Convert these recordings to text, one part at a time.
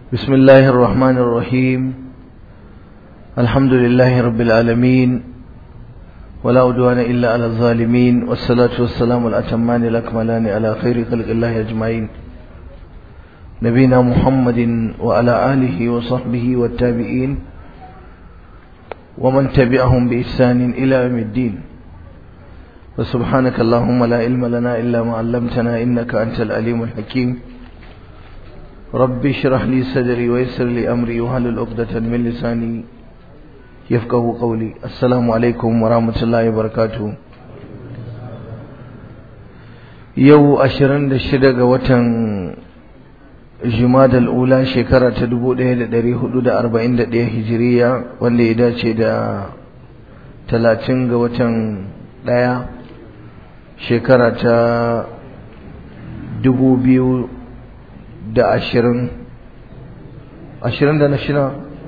بسم الله الرحمن الرحيم الحمد لله رب العالمين ولا عدوان إلا على الظالمين والصلاة والسلام الأتمان الأكملان على خير خلق الله أجمعين نبينا محمد وعلى آله وصحبه والتابعين ومن تبعهم بإحسان إلى يوم الدين وسبحانك اللهم لا علم لنا إلا ما علمتنا إنك أنت العليم الحكيم ربي اشرح لي صدري ويسر لي أمري وهل عقدة من لساني يفقه قولي السلام عليكم ورحمة الله وبركاته يو أشرن دشدق وتن جماد الأولى شكرة تدبو ده دري حدود أربعين ده هجرية واللي إذا شدا تلاتين وتن دايا شكرة dubu biyu da ashirin ashirin da na shida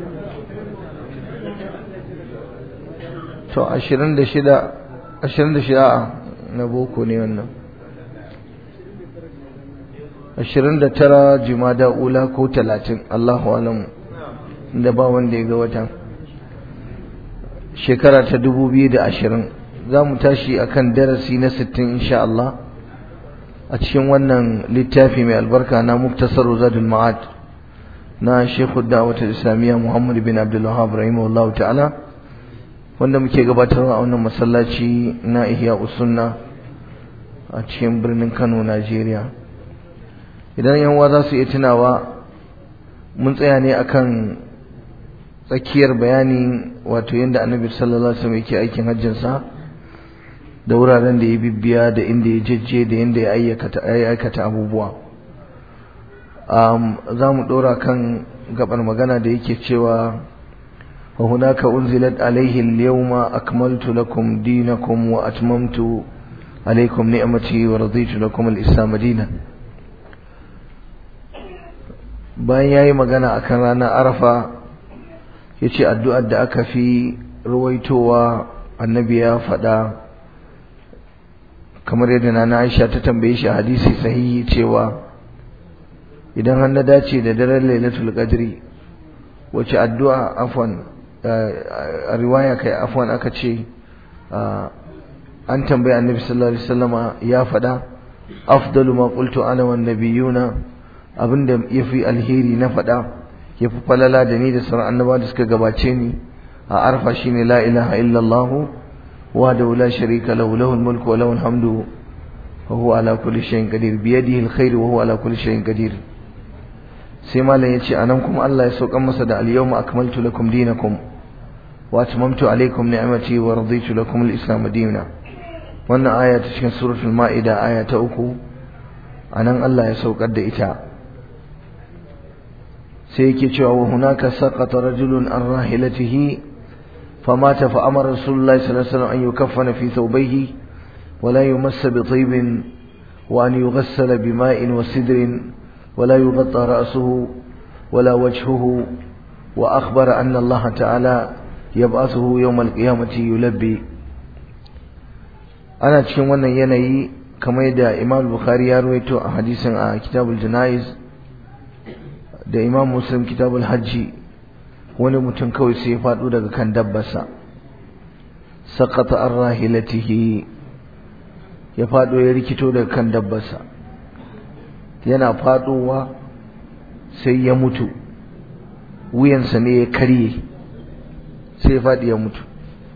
to ashirin da shida ashirin da shida na boko ne wannan ashirin da tara jimada ula ko talatin allahu alamu da ba wanda ya ga watan shekara ta dubu biyu da ashirin za mu tashi akan darasi na sittin insha Allah a cikin wannan littafi mai albarka na muktasar zadul ma'ad na shekhu da'awatul islamiyya muhammad bin abdul wahab rahimahullahu ta'ala wanda muke gabatarwa a wannan masallaci na ihya usunna a cikin birnin kano najeriya idan yan uwa za su iya tunawa mun tsaya ne akan tsakiyar bayani wato yadda annabi sallallahu alaihi wasallam yake aikin hajjinsa da wuraren da ya bibbiya da inda ya jejje da inda ya aikata abubuwa za mu ɗora kan gabar magana da yake cewa wa hunaka unzilat alaihi al-yawma akmaltu lakum dinakum wa atmamtu alaikum ni'mati wa raditu lakum al-islam dinan bayan yayi magana akan ranar arafa yace addu'ar da aka fi ruwaitowa annabi ya faɗa kamar yadda nana Aisha ta tambaye shi hadisi sahihi cewa idan har na dace da daren Lailatul Qadri wace addu'a afwan a riwaya kai afwan aka ce an tambaye Annabi sallallahu alaihi wasallama ya faɗa afdalu ma qultu ana wan nabiyuna abinda yafi alheri na faɗa yafi falala da ni da sauran annabawa da suka gabace ni a arfa shine la ilaha illallah وحده لا شريك له له الملك وله الحمد وهو على كل شيء قدير بيده الخير وهو على كل شيء قدير sai malam yace anan kuma Allah ya saukan masa da al-yawma akmaltu lakum dinakum wa atmamtu alaykum ni'mati wa raditu lakum al-islam dinan wannan aya ta cikin suratul maida aya ta uku anan Allah ya saukar da ita sai yake cewa wa hunaka saqata rajulun an rahilatihi فمات فأمر رسول الله صلى الله عليه وسلم أن يكفن في ثوبيه ولا يمس بطيب وأن يغسل بماء وسدر ولا يغطى رأسه ولا وجهه وأخبر أن الله تعالى يبعثه يوم القيامة يلبي أنا cikin wannan yanayi kamar da Imam Bukhari ya rawaito a hadisin a Kitabul Janaiz da Imam Muslim Kitabul Hajji wani mutum kawai sai ya faɗo daga kan dabbarsa sakata an rahilatihi ya faɗo ya rikito daga kan dabbarsa yana faɗowa sai ya mutu wuyansa ne ya karye sai ya faɗi ya mutu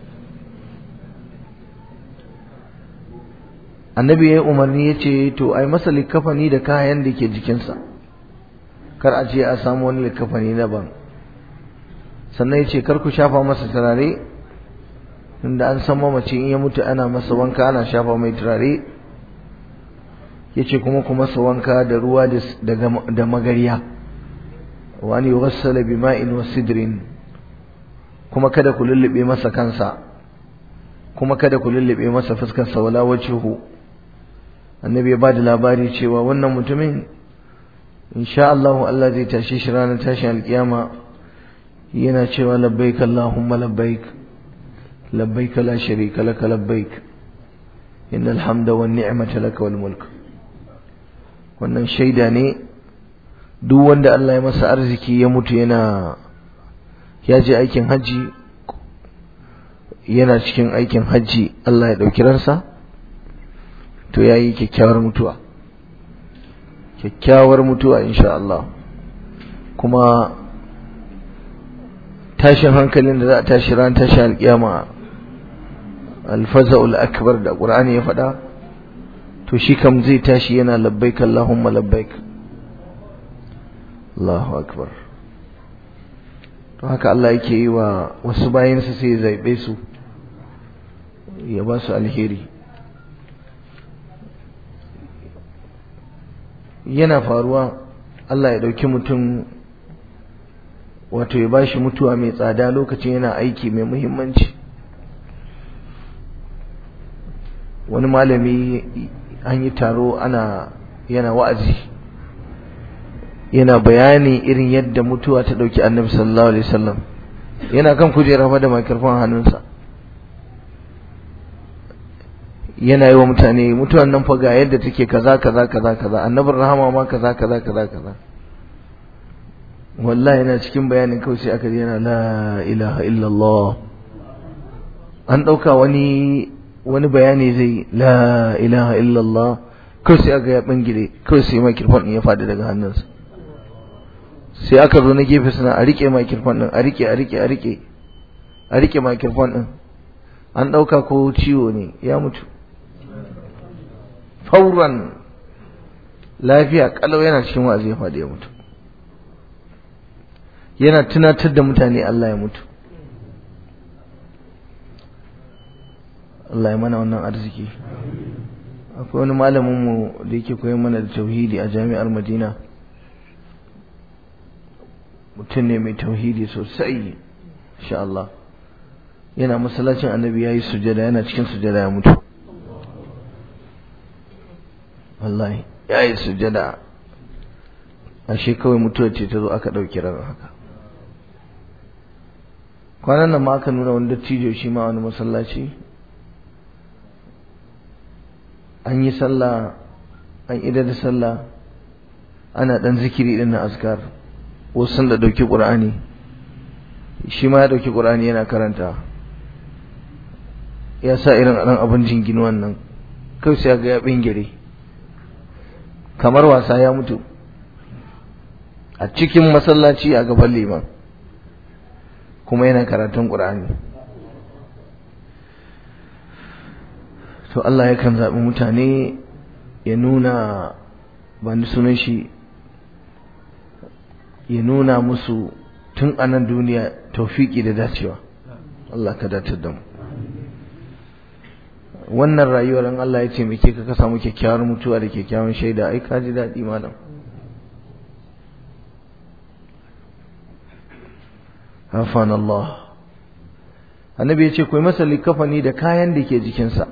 annabi ya yi umarni ya ce to ai masa likafani da kayan da ke jikinsa kar a ce a samu wani likafani na ban sannan ya ce kar ku shafa masa turare inda an san mamaci in ya mutu ana masa wanka ana shafa mai turare ya ce kuma ku masa wanka da ruwa da magariya wani yuwassala bi ma'in wa sidrin kuma kada ku lullube masa kansa kuma kada ku lullube masa fuskarsa wala wajhuhu annabi ya ba da labari cewa wannan mutumin insha Allah Allah zai tashi shi ranar tashin alkiyama yana cewa labbaik Allahumma labbaik labbaik la sharika laka labbaik innal hamda wan ni'mata laka wal mulk wannan shaida ne duk wanda Allah ya masa arziki ya mutu yana ya je aikin hajji yana cikin aikin hajji Allah ya ɗauki ransa to ya yi kyakkyawar mutuwa kyakkyawar mutuwa insha Allah kuma tashin hankalin da za a tashi ran tashi alƙiyama alfaza'ul akbar da ƙur'ani ya faɗa to shi kam zai tashi yana labbaik Allahumma labbaik Allahu akbar to haka Allah yake yi wa wasu bayansa sai ya zaɓe su ya ba su alheri yana faruwa Allah ya ɗauki mutum wato ya ba shi mutuwa mai tsada lokacin yana aiki mai muhimmanci wani malami an yi taro ana yana wa'azi yana bayani irin yadda mutuwa ta ɗauki annabi sallallahu alaihi wasallam yana kan kujera fa da makirfan hannunsa yana yi wa mutane mutuwan nan fa ga yadda take kaza kaza kaza kaza annabin rahama ma kaza kaza kaza kaza wallahi yana cikin bayanin kawai sai aka ji yana la ilaha illallah an ɗauka wani wani bayani zai la ilaha illallah kawai sai aka ya bangire kawai sai makirfan ya faɗi daga hannunsa sai aka zo na gefe suna a rike makirfan din a rike a rike a rike a rike makirfan din an ɗauka ko ciwo ne ya mutu fauran lafiya kalau yana cikin wa'azi ya faɗi ya mutu yana tunatar da mutane Allah ya mutu Allah ya mana wannan arziki akwai wani malamin mu da yake koyar mana da tauhidi a jami'ar Madina mutum ne mai tauhidi sosai insha Allah yana masallacin annabi yayi sujada yana cikin sujada ya mutu wallahi yayi sujada ashe kawai mutuwar ce ta zo aka ɗauki ran haka kwanan nan ma aka nuna wani dattijo shi ma wani masallaci an yi sallah an idar da sallah ana ɗan zikiri ɗin na askar wasu sun da ɗauki ƙur'ani shi ma ya ɗauki ƙur'ani yana karanta ya sa irin ɗan abin jingin wannan kai sai ga ya bingire kamar wasa ya mutu a cikin masallaci a gaban liman kuma yana karatun ƙur'ani to Allah yakan zaɓi mutane ya nuna ba ni sunan shi ya nuna musu tun a nan duniya taufiki da dacewa Allah ka datar da mu wannan rayuwar in Allah ya ce muke ka samu kyakkyawar mutuwa da kyakkyawan shaida ai ka ji daɗi malam hafan Allah annabi ya ce ku yi masa likafani da kayan da ke jikinsa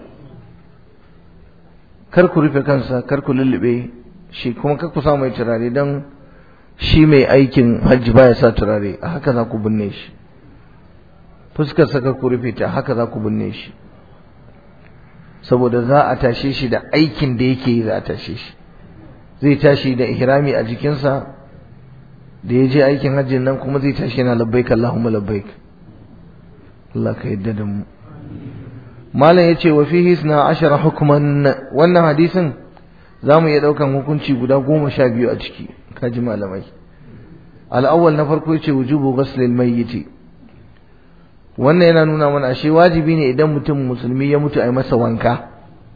kar ku rufe kansa kar ku lullube shi kuma kar ku sa mai turare don shi mai aikin hajji baya sa turare a haka za ku binne shi fuskarsa kar ku rufe ta haka za ku binne shi saboda za a tashe shi da aikin da yake yi za a tashe shi zai tashi da ihrami a jikinsa da ya je aikin hajjin nan kuma zai tashi yana labbaik Allahumma labbaik Allah ka yadda da mu malam yace wa fihi isna ashara hukman wannan hadisin zamu iya daukan hukunci guda goma sha biyu a ciki kaji malamai al-awwal na farko yace wujubu ghusl al-mayyit wannan yana nuna mana ashe wajibi ne idan mutum musulmi ya mutu a yi masa wanka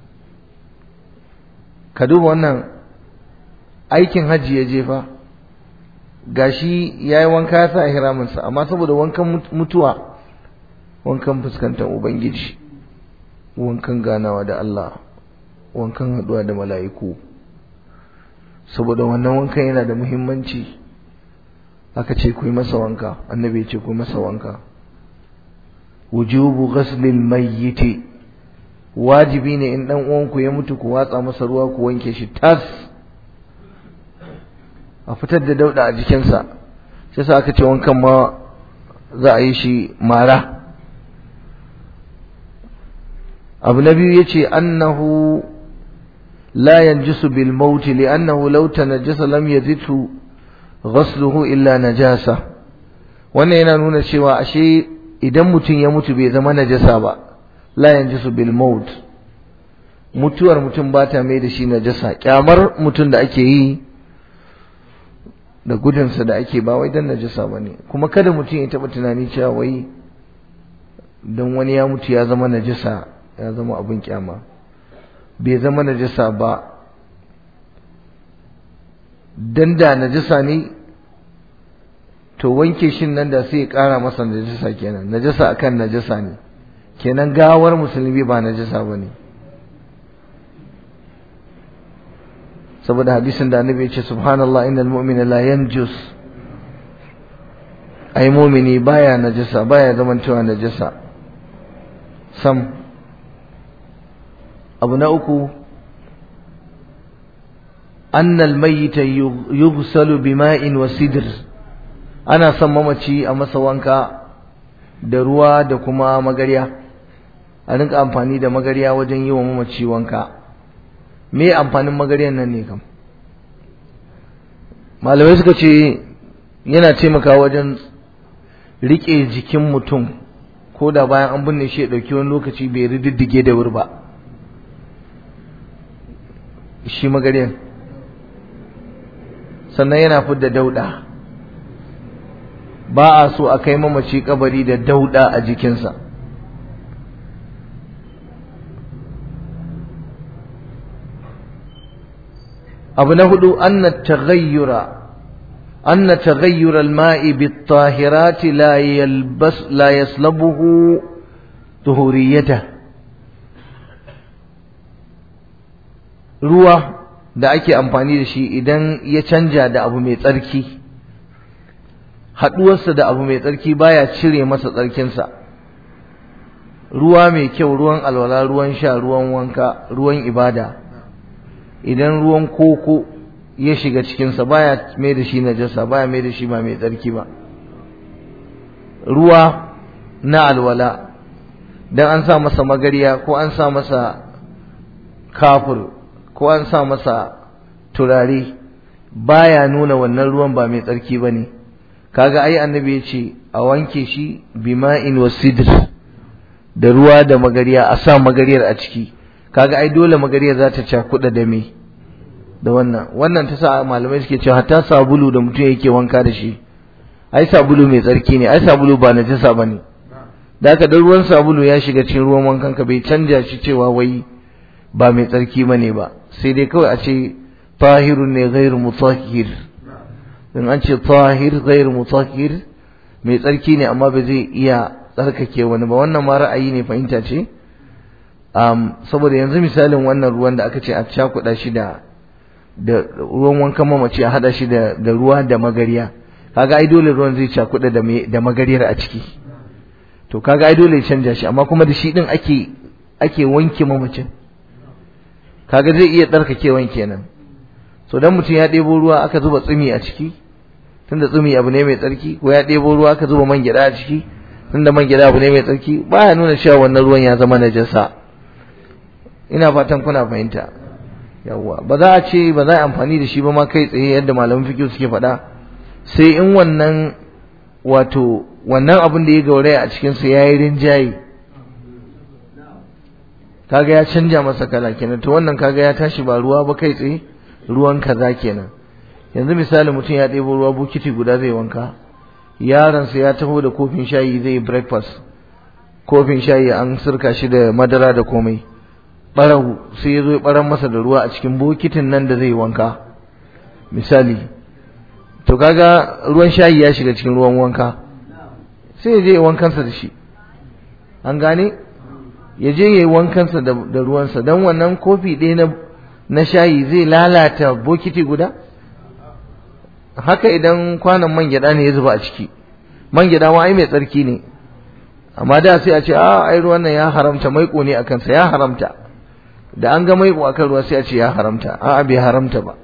ka duba wannan aikin hajji ya jefa gashi ya yi wanka ya sa hiraminsa amma saboda wankan mutuwa wankan fuskantar ubangiji wankan ganawa da Allah wankan haɗuwa da mala'iku saboda wannan wankan yana da muhimmanci aka ce ku yi masa wanka annabi ya ce ku yi masa wanka wujubu ghaslil mayyiti wajibi ne in dan uwanku ya mutu ku watsa masa ruwa ku wanke shi tas a fitar da dauda a jikinsa sai sa aka ce wankan ma za a yi shi mara abu na biyu yace annahu la yanjisu bil maut li'annahu law tanajjasa lam yazidhu ghasluhu illa najasa wannan yana nuna cewa ashe idan mutum ya mutu bai zama najasa ba la yanjisu bil maut mutuwar mutum ba ta mai da shi najasa kyamar mutum da ake yi da gudunsa da ake ba wai dan najasa ba ne kuma kada mutum ya taɓa tunani cewa wai don wani ya mutu ya zama najasa ya zama abin kyama bai zama najasa ba dan da najasa ne to wanke shin nan da sai ya ƙara masa najasa kenan najasa akan najasa ne kenan gawar musulmi ba najasa ba ne saboda hadisin da annabi ya ce subhanallah innal mu'mina la yanjus ai mu'mini baya najasa baya zamantowa najasa sam abu na uku annal mayyita yughsalu bima'in wa sidr ana son mamaci a masa wanka da ruwa da kuma magarya a rinka amfani da magarya wajen yi wa mamaci wanka me amfanin magaryan nan ne kam malamai suka ce yana taimakawa wajen rike jikin mutum ko da bayan an binne shi ya ɗauki wani lokaci bai rididdige da wuri ba shi magaryan sannan yana fidda dauda ba a so a kai mamaci kabari da dauda a jikinsa abu na hudu anna taghayyura anna taghayyura al-ma'i bit-tahirati la yalbas la yaslabuhu tuhuriyata ruwa da ake amfani da shi idan ya canja da abu mai tsarki haduwarsa da abu mai tsarki baya cire masa tsarkinsa ruwa mai kyau ruwan alwala ruwan sha ruwan wanka ruwan ibada idan ruwan koko ya shiga cikinsa baya mai da shi najasa baya mai da shi ba mai tsarki ba ruwa na alwala dan an sa masa magariya ko an sa masa kafur ko an sa masa turare baya nuna wannan ruwan ba mai tsarki ba ne kaga ai annabi ya ce a wanke shi bima'in wa sidr da ruwa da magariya a sa magariyar a ciki kaga ai dole magariyar za ta cakuɗa da me da wannan wannan ta sa malamai suke cewa hatta sabulu da mutum yake wanka da shi ai sabulu mai tsarki ne ai sabulu ba najasa bane da haka dan ruwan sabulu ya shiga cikin ruwan wankan ka bai canja shi cewa wai ba mai tsarki bane ba sai dai kawai a ce tahirun ne ghairu mutahhir in an ce tahir ghairu mutahhir mai tsarki ne amma ba zai iya tsarkake wani ba wannan ma ra'ayi ne fahimta ce um, saboda yanzu misalin wannan ruwan da aka ce a cakuɗa shi da da ruwan wankan mamaci a hada shi da, da ruwa da magariya kaga ai dole ruwan zai cakuɗa da da magariyar a ciki to kaga ai dole ya canja shi amma kuma da shi din ake ake wanke mamacin kaga zai iya tsarkakewan kenan so dan mutum ya ɗebo ruwa aka zuba tsumi a ciki tunda tsumi abu ne mai tsarki ko ya ɗebo ruwa aka zuba man gyaɗa a ciki tunda man gyaɗa abu ne mai tsarki baya nuna cewa wannan ruwan ya zama najasa ina fatan kuna fahimta yawwa ba za a ce ba za a amfani da shi ba ma kai tsaye yadda malaman fiqh suke faɗa sai in wannan wato wannan abin da ya gauraya a cikin sa yayi rinjaye kaga ya canja masa kala kenan to wannan kaga ya tashi ba ruwa ba kai tsaye ruwan kaza kenan yanzu misali mutum ya ɗebo ruwa bukiti guda zai wanka yaronsa ya taho da kofin shayi zai breakfast kofin shayi an sirka shi da madara da komai ɓarahu sai ya zo ya ɓaran masa da ruwa a cikin bokitin nan da zai wanka misali to kaga ruwan shayi ya shiga cikin ruwan wanka sai ya je ya wankansa da shi an gane ya je ya yi wankansa da ruwansa don wannan kofi ɗaya na na shayi zai lalata bokiti guda haka idan kwanan man gyada ne ya zuba a ciki man gyada ma ai mai tsarki ne amma da sai a ce a ai ruwan nan ya haramta maiko ne akan sa ya haramta da an ga maiko akan ruwa sai a ce ya haramta a bai haramta ba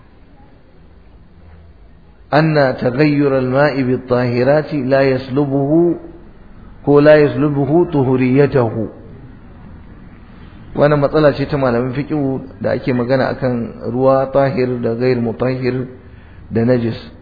anna taghayyur al-ma'i bit-tahirati la yaslubuhu ko la yaslubuhu tuhuriyatahu wannan matsala ce ta malamin fiqh da ake magana akan ruwa tahir da ghair mutahhir da najis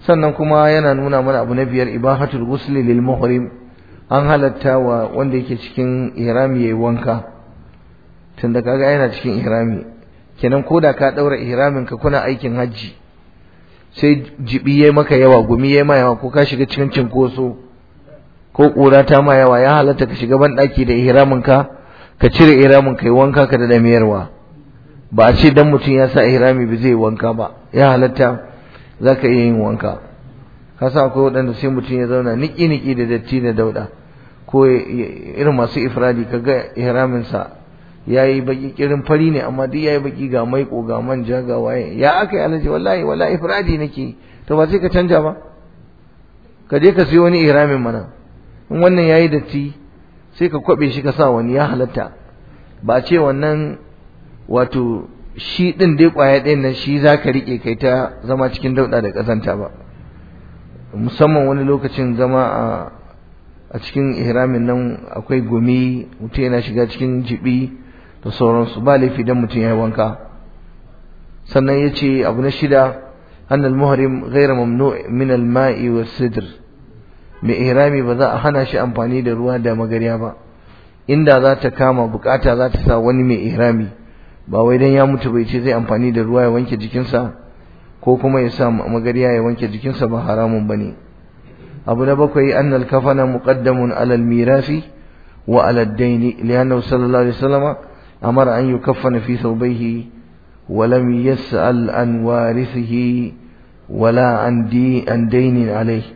sannan kuma yana nuna mana abu na biyar ibahatul ghusli lil muhrim an halatta wa wanda yake cikin ihrami yayi wanka tunda kaga yana cikin ihrami kenan koda ka daura ihramin ka kuna aikin hajji sai jibi yayi maka yawa gumi yayi ma yawa ko ka shiga cikin cinkoso ko kura ta ma yawa ya halatta ka shiga ban daki da ihramin ka ka cire ihramin ka yi wanka ka da damiyarwa ba a ce dan mutum ya sa ihrami ba zai wanka ba ya halatta zaka iya yin wanka ka sa akwai waɗanda sai mutum ya zauna niki niki da datti da dauda ko irin masu ifradi kaga ihramin sa yayi baki kirin fari ne amma duk yayi baki ga maiko ga manja ga waye ya aka yi alaji wallahi wallahi ifradi nake to ba sai ka canja ba ka je ka siyo wani ihramin mana in wannan yayi datti sai ka kwabe shi ka sa wani ya halatta ba ce wannan wato shi din dai kwaya ɗayan nan shi za ka riƙe kai ta zama cikin dauɗa da ƙazanta ba musamman wani lokacin zama a a cikin ihramin nan akwai gumi mutum yana shiga cikin jibi da sauransu ba laifi dan mutum ya yi wanka sannan ya ce abu na shida annal muhrim ghairu mamnu min al-ma'i was sidr mai ihrami ba za a hana shi amfani da ruwa da magariya ba inda za ta kama bukata za ta sa wani mai ihrami ba wai dan ya mutu bai ce zai amfani da ruwa ya wanke jikinsa ko kuma ya sa magariya ya wanke jikinsa ba haramun bane abu na bakwai annal kafana muqaddamun alal mirasi wa alal daini lianna sallallahu alaihi wasallam amara an yukaffana fi thawbayhi wa lam yas'al an warithihi wala an di an dainin alaihi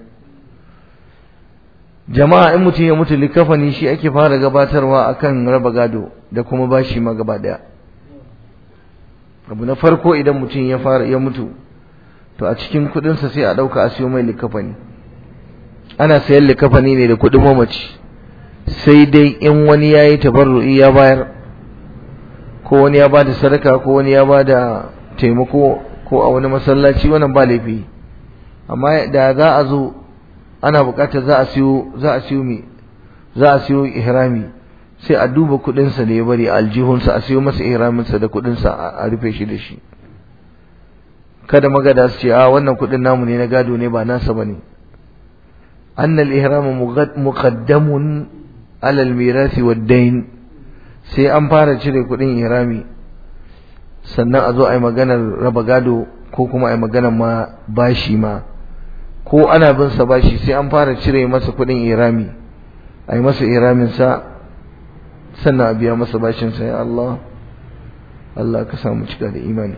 jama'a in mutum ya mutu likafani shi ake fara gabatarwa akan raba gado da kuma bashi ma gaba daya abu na farko idan mutum ya fara ya mutu to a cikin kudinsa sai a dauka a siyo mai likafani ana sayan likafani ne da kudin mamaci sai dai in wani yayi tabarru'i ya bayar ko wani ya bada sadaka ko wani ya bada taimako ko a wani masallaci wannan ba laifi amma da za a zo ana bukatar za a siyo za a siyo me za a siyo ihrami sai a duba kudin sa da ya bari a aljihunsa a siyo masa ihramin sa da kudin sa a rufe shi da shi kada magada su ce a wannan kudin namu ne na gado ne ba nasa bane anna al-ihram muqaddamun ala al-mirath wad-dayn sai an fara cire kudin ihrami sannan a zo a yi maganar raba gado ko kuma a yi maganar ma bashi ma ko ana bin sa bashi sai an fara cire masa kuɗin irami a yi masa iramin sa sannan a biya masa bashin sa ya Allah Allah ka samu cika da imani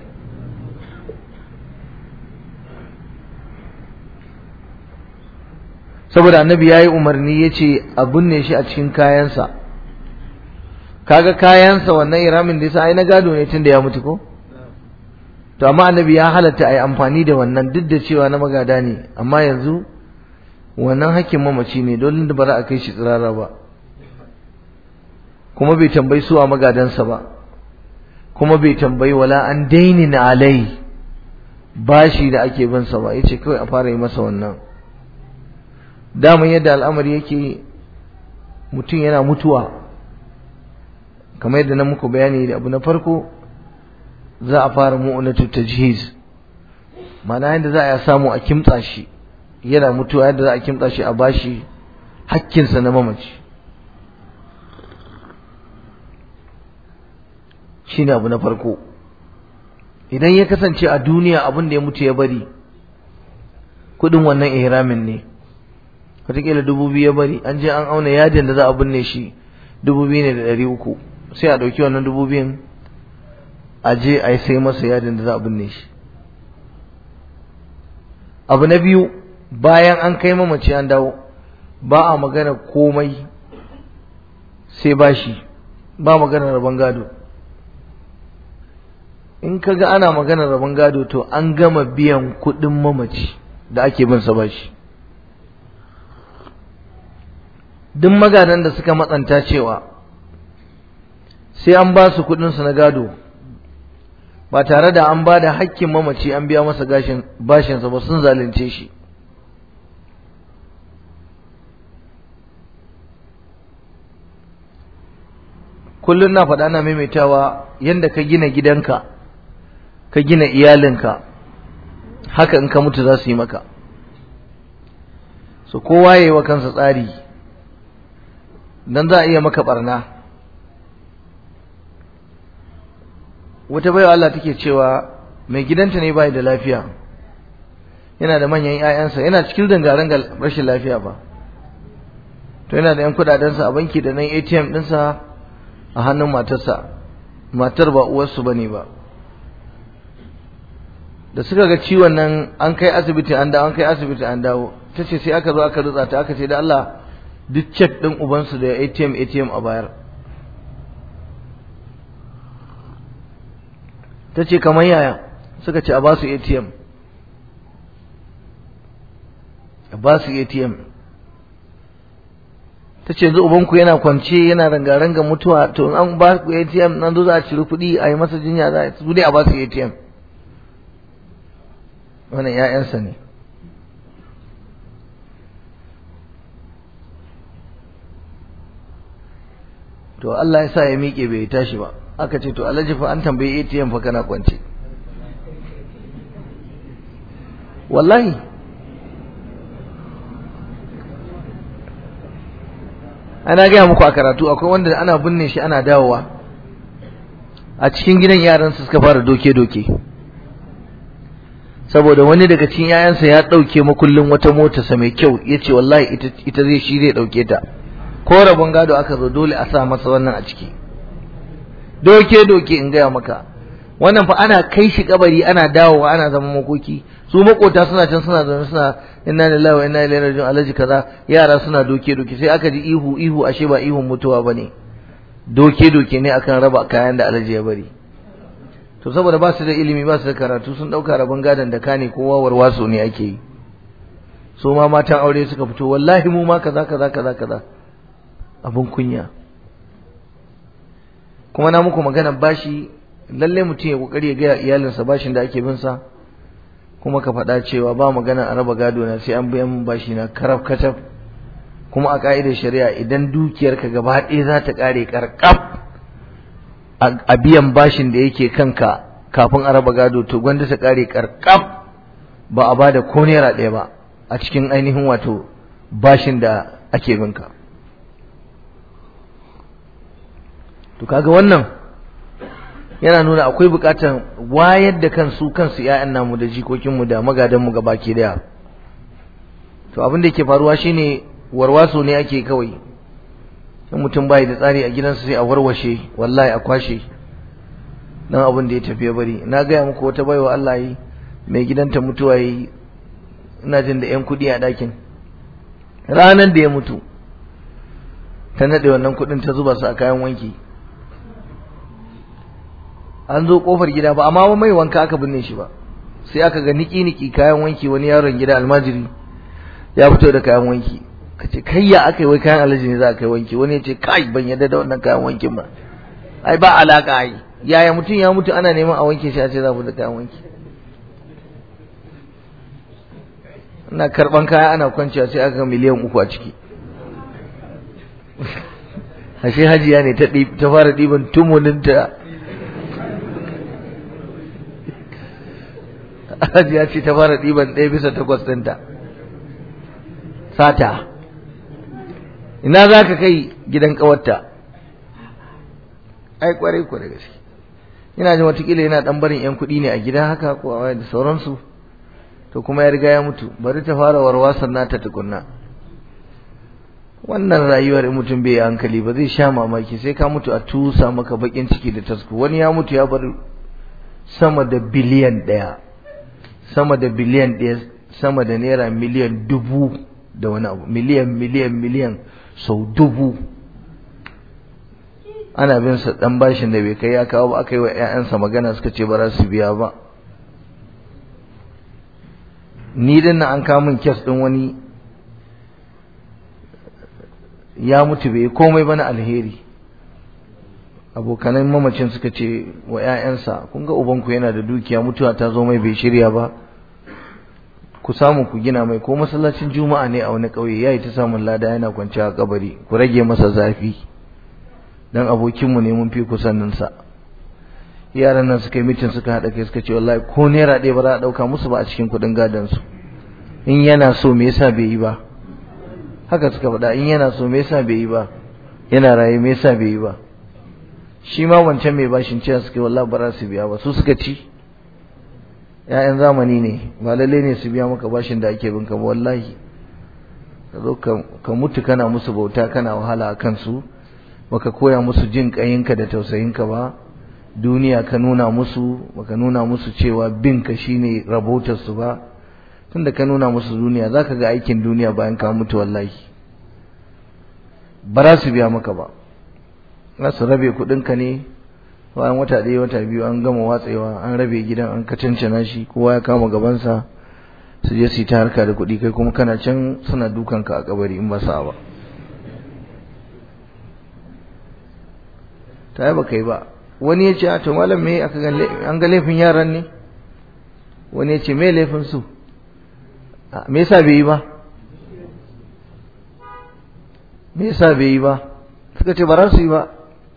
saboda annabi ya yi umarni ya ce a binne shi a cikin kayansa kaga kayansa wannan iramin da yasa ai na gado ne tun da ya mutu ko to amma annabi ya halatta a yi amfani da wannan duk da cewa na magada ne amma yanzu wannan hakkin mamaci ne dole da bara a kai shi tsirara ba kuma bai tambayi su a magadansa ba kuma bai tambayi wala an dainin alai bashi da ake bin sa ba yace kawai a fara yi masa wannan daman yadda al'amari yake mutum yana mutuwa kamar yadda na muku bayani da abu na farko za a fara mu'unatu tajhiz ma'ana yadda za a samu a kimtsa shi yana mutuwa yadda za a kimtsa shi a bashi hakkinsa na mamaci shine abu na farko idan ya kasance a duniya abin da ya mutu ya bari kudin wannan ihramin ne wataƙila dubu biyu ya bari an je an auna yajin da za a binne shi dubu biyu ne da ɗari uku sai a ɗauki wannan dubu biyun a je a yi sai masa yadin da za a binne shi abu na biyu bayan an kai mamaci an dawo ba a magana komai sai bashi ba magana rabon gado in ka ga ana magana rabon gado to an gama biyan kuɗin mamaci da ake bin sa bashi duk magadan da suka matsanta cewa sai an ba su kuɗinsu na gado ba tare da an ba da hakkin mamaci an biya masa gashin bashinsa ba sun zalunce shi kullum na faɗa na maimaitawa yadda ka gina gidanka ka gina iyalinka haka in ka mutu za su yi maka so kowa yayi wa kansa tsari dan za a iya maka barna wata baiwa Allah take cewa mai gidanta ne bai da lafiya yana da manyan ƴaƴansa yana cikin dangarangar rashin lafiya ba to yana da yan kudadensa a banki da nan ATM ɗinsa a hannun matarsa matar ba uwarsu bane ba da suka ga ciwon nan an kai asibiti an dawo an kai asibiti an dawo tace sai aka zo aka rutsa ta aka ce da Allah duk check din ubansu da ATM ATM a bayar tace kamar yaya suka ce a ba su ATM a ba su ATM tace yanzu ubanku yana kwance yana ranga-ranga mutuwa to an ba ku ATM nan zo za a ciri kuɗi a yi masa jinya za a su ne a ba su ATM wannan ‘ya'yansa ne to Allah ya sa ya miƙe bai tashi ba aka ce to alhaji fa an tambayi ATM fa kana kwance wallahi ana gaya muku a karatu akwai wanda ana binne shi ana dawowa a cikin gidan yaransu suka fara doke-doke saboda wani daga cikin yayansa ya ɗauke makullin wata motarsa mai kyau ya ce wallahi ita zai shi zai ɗauke ta ko rabon gado aka zo dole a sa masa wannan a ciki doke doke in gaya maka wannan fa ana kai shi kabari ana dawowa ana zama makoki su makota suna can suna zaune suna inna lillahi wa inna ilaihi raji'un alaji kaza yara suna doke doke sai aka ji ihu ihu ashe ba ihun mutuwa bane doke doke ne akan raba kayan da alaji ya bari to saboda ba su da ilimi ba su da karatu sun dauka rabon gadon da kane kowa warwaso ne ake yi su ma matan aure suka fito wallahi mu ma kaza kaza kaza kaza abun kunya kuma na muku magana bashi lalle mutum ya kokari ya ga iyalinsa bashin da ake bin sa kuma ka faɗa cewa ba magana a raba gado na sai an biyan bashi na karaf kacaf kuma a ka'idar shari'a idan dukiyarka gaba ɗaya za ta ƙare ƙarƙaf a biyan bashin da yake kanka kafin a raba gado to gwanda ta ƙare ƙarƙaf ba a bada ko naira ɗaya ba a cikin ainihin wato bashin da ake binka to kaga wannan yana nuna akwai bukatar wayar da kansu kansu ƴaƴan namu da jikokinmu da magadanmu gaba ke daya to abin da yake faruwa shine warwaso ne ake kawai in mutum bai da tsari a gidansa sai a warwashe wallahi a kwashe dan abin da ya tafi ya bari na gaya muku wata baiwa Allah yi mai gidanta mutuwa yi ina jin da ƴan kuɗi a ɗakin ranar da ya mutu ta naɗe wannan kuɗin ta zuba su a kayan wanki an zo kofar gida ba amma mai wanka aka binne shi ba sai aka ga niki niki kayan wanki wani yaron gida almajiri ya fito da kayan wanki kace kai ya aka yi wai kayan alaji ne za a kai wanki wani ya ce kai ban yadda da wannan kayan wankin ba ai ba alaka ai yaya mutum ya mutu ana neman a wanke shi a ce za ku da kayan wanki ina karban kaya ana kwanciya sai aka ga miliyan uku a ciki ashe hajiya ne ta fara ɗiban tumuninta hajiya ce ta fara ɗiban ɗaya bisa takwas ɗinta sata ina za ka kai gidan ƙawarta ai ƙwarai ko da gaske ina jin watakila yana ɗan barin 'yan kuɗi ne a gida haka ko a da sauransu to kuma ya riga ya mutu bari ta fara warwasan nata tukunna wannan rayuwar in mutum bai hankali ba zai sha mamaki sai ka mutu a tusa maka bakin ciki da tasku wani ya mutu ya bar sama da biliyan ɗaya sama da biliyan ɗaya sama da naira miliyan dubu da wani abu miliyan miliyan miliyan sau dubu ana bin sa dan bashin da bai kai ya kawo ba aka yi wa ƴaƴansa magana suka ce ba za su biya ba ni din nan an kawo min kes din wani ya mutu bai komai ba na alheri abokanan mamacin suka ce wa 'ya'yansa kun ga ubanku yana da dukiya mutuwa ta zo mai bai shirya ba ku samu ku gina mai ko masallacin juma'a ne a wani ƙauye yayi ta samun lada yana kwanciya a kabari ku rage masa zafi dan abokinmu ne mun fi kusannin sa yaran nan suka yi mitin suka haɗa kai suka ce wallahi ko naira ɗaya ba za a ɗauka musu ba a cikin kuɗin gadon su in yana so me yasa bai yi ba haka suka faɗa in yana so me yasa bai yi ba yana raye me yasa bai yi ba shi ma wancan mai bashin cewa suka wallahi ba za su biya ba su suka ci ƴaƴan zamani ne ba lalle ne su biya maka bashin da ake bin ka ba wallahi ka zo ka mutu kana musu bauta kana wahala a kansu baka koya musu jin ƙayinka da tausayinka ba duniya ka nuna musu baka nuna musu cewa bin ka shine rabotar su ba tunda ka nuna musu duniya zaka ga aikin duniya bayan ka mutu wallahi ba za su biya maka ba za su rabe kuɗinka ne bayan wata ɗaya wata biyu an gama watsewa an rabe gidan an kacancana shi kowa ya kama gabansa su je su yi ta harka da kuɗi kai kuma kana can suna dukanka a kabari in ba sa ba ta yi ba kai ba wani ya ce a to malam me aka ga an ga laifin yaran ne wani ya ce me laifin su me yasa bai yi ba me yasa bai yi ba suka ce ba za su yi ba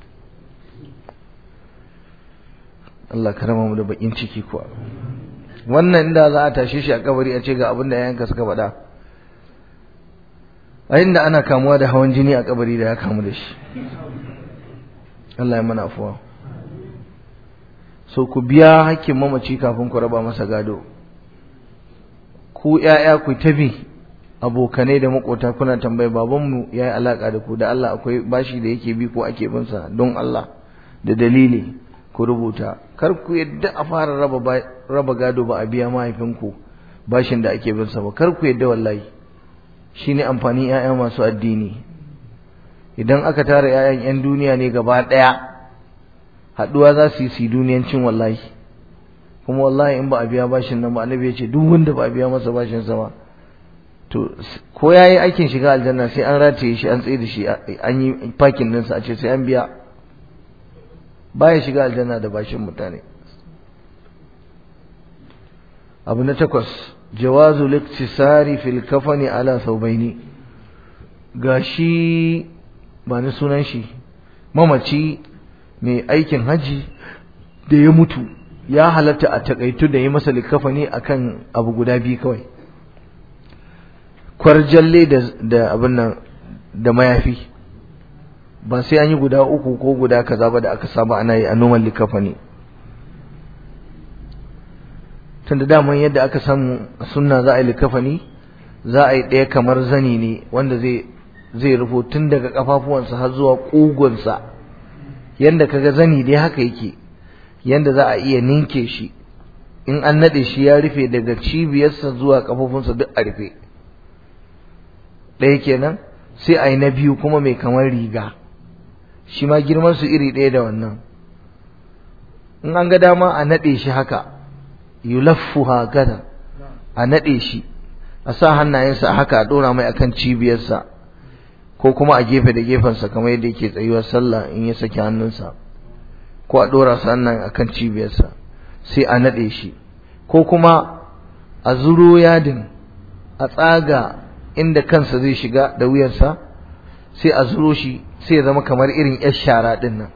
Allah karama mu da bakin ciki kuwa wannan inda za a tashe shi a kabari a ce ga abin da yayanka suka faɗa a inda ana kamuwa da hawan jini a kabari da ya kamu da shi Allah ya mana afuwa so ku biya hakkin mamaci kafin ku raba masa gado ku ƴaƴa ku tabi abokanai da makota kuna tambaye babanmu ya yi alaƙa da ku da Allah akwai bashi da yake bi ko ake bin sa don Allah da dalili ku rubuta kar ku yadda a fara raba raba gado ba a biya mahaifinku bashin da ake bin sa ba kar ku yadda wallahi shine amfanin ƴaƴa masu addini idan aka tara ƴaƴan ƴan duniya ne gaba ɗaya haɗuwa za su yi su duniyancin wallahi kuma wallahi in ba a biya bashin nan ba annabi ya ce duk wanda ba a biya masa bashin sa ba to ko yayi aikin shiga aljanna sai an rataye shi an tsaye da shi an yi fakin ɗinsa a ce sai an biya baya shiga aljanna da bashin mutane abu na takwas jawazu liktisari fil kafani ala saubaini gashi ba ni sunan shi mamaci mai aikin haji da ya mutu ya halatta a takaitu da yi masa likafani akan abu guda biyu kawai kwarjalle da abin nan da mayafi ba sai an yi guda uku ko guda kaza ba da aka saba ana yi a noman likafani tunda daman yadda aka samu sunna za a yi likafani za a yi ɗaya kamar zani ne wanda zai zai rufo tun daga kafafuwansa har zuwa ƙugunsa yanda kaga zani dai haka yake yanda za a iya ninke shi in an naɗe shi ya rufe daga cibiyarsa zuwa kafafunsa duk a rufe ɗaya kenan sai a yi na biyu kuma mai kamar riga shi ma girman su iri ɗaya da wannan in an ga dama a naɗe shi haka yulaffu hakada a naɗe shi a sa hannayensa a haka a ɗora mai akan cibiyarsa ko kuma a gefe da gefensa kamar yadda yake tsayuwar sallah in ya saki hannunsa ko a ɗora su hannan akan cibiyarsa sai a naɗe shi ko kuma a zuro yadin a tsaga inda kansa zai shiga da wuyarsa sai a zuro shi sai ya zama kamar irin yar shara ɗin nan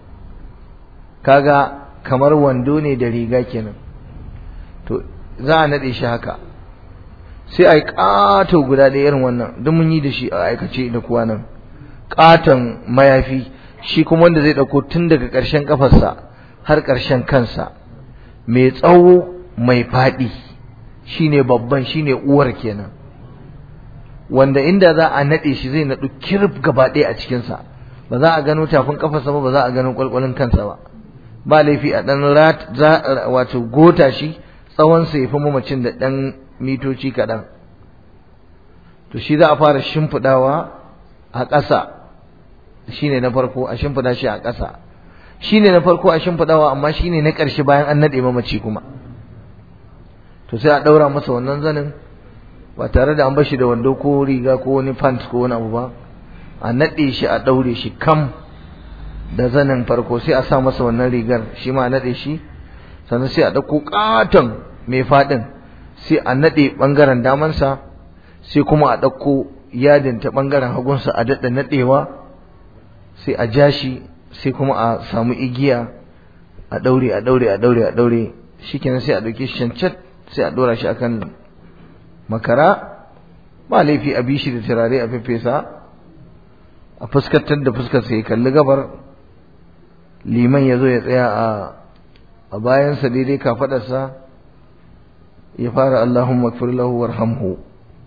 kaga kamar wando ne da riga kenan to za a naɗe shi haka sai a yi ƙato guda ɗaya irin wannan don mun yi da shi a aikace da kuwa nan ƙaton mayafi shi kuma wanda zai ɗauko tun daga ƙarshen ƙafarsa har ƙarshen kansa mai tsawo mai faɗi shine babban shine uwar kenan wanda inda za a naɗe shi zai naɗu kirif gaba ɗaya a cikinsa ba za a gano tafin ƙafarsa ba ba za a gano ƙwalƙwalin kansa ba ba laifi a ɗan wato gota shi tsawonsa ya fi mamacin da ɗan mitoci kaɗan to shi za a fara shimfiɗawa a ƙasa shi ne na farko a shimfiɗa shi a ƙasa shi ne na farko a shimfiɗawa amma shi ne na ƙarshe bayan an naɗe mamaci kuma to sai a ɗaura masa wannan zanin ba tare da an bar shi da wando ko riga ko wani pant ko wani abu ba a naɗe shi a ɗaure shi kam da zanin farko sai a sa masa wannan rigar shi ma a naɗe shi sannan sai a ɗauko ƙaton mai faɗin sai a naɗe ɓangaren damansa sai kuma a ɗauko yadin ta ɓangaren hagunsa a daɗa naɗewa sai a ja shi sai kuma a samu igiya a ɗaure a ɗaure a ɗaure a ɗaure shi kenan sai a ɗauke shi cancat sai a ɗora shi akan makara ba laifi a bishi da turare a fefesa a fuskantar da fuskar sai kalli gabar liman ya zo ya tsaya a a bayansa daidai kafadarsa ya fara Allahumma kfir lahu warhamhu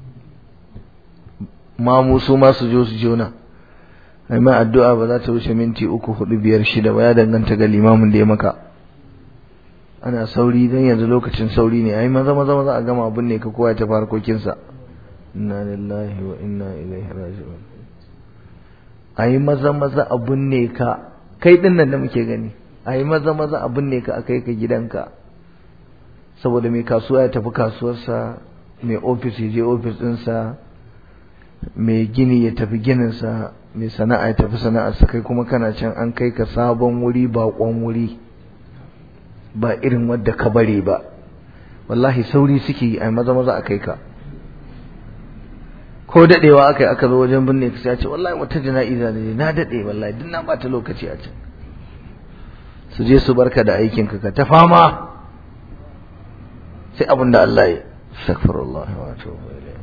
ma mu su ma su jo su jona ai ma addu'a ba za ta wuce minti uku hudu biyar shida ba ya danganta ga limamin da ya maka ana sauri dan yanzu lokacin sauri ne ai maza maza maza a gama abin ne ka kowa ta farkokinsa inna lillahi wa inna ilaihi raji'un ai maza maza abun ne ka kai din nan da muke gani ai maza maza abun ne ka akai ka gidanka saboda mai kasuwa ya tafi kasuwarsa mai ofis ya je ofis ɗinsa mai gini ya tafi gininsa mai sana'a ya tafi sana'arsa kai kuma kana can an kai ka sabon wuri baƙon wuri ba irin wadda ka bare ba wallahi sauri suke yi ai maza maza a kai ka ko dadewa aka yi aka zo wajen binne ka ce wallahi wata jana'iza ne na dade wallahi duk na bata lokaci a can su je su barka da aikin ka ka ta fama sai abin da Allah ya astaghfirullah wa atubu ilayh